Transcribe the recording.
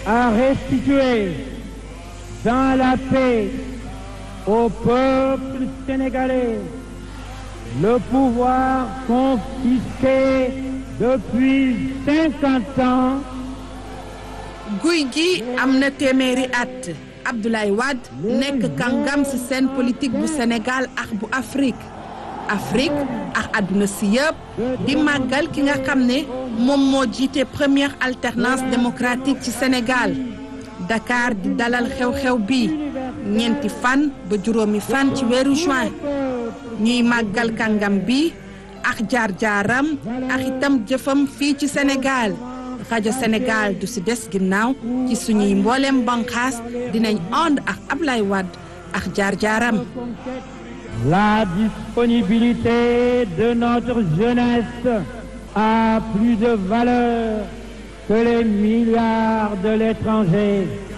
à restituer dans la paix au peuple sénégalais le pouvoir confisqué depuis cinquante ans. guy gi am na téeméeri at Abdoulaye Wade nekk kàngam ci scène politique bu Sénégal ak bu Afrique Afrique ak àdduna si yëpp di màggal ki nga xam ne moom moo jiite première alternance démocratique ci Sénégal Dakar di dalal xew-xew bi ñeenti fan ba juróomi fan ci weeru juin ñuy màggal kàngam bi ak jaar-jaaram ak itam jëfam fii ci Sénégal rajo Sénégal du si des ginnaaw ci suñuy mbooleem banqaas dinañ ànd ak Ablaye Wade ak jaar-jaaram La disponibilité de notre jeunesse a plus de valeur que les milliards de l'étranger.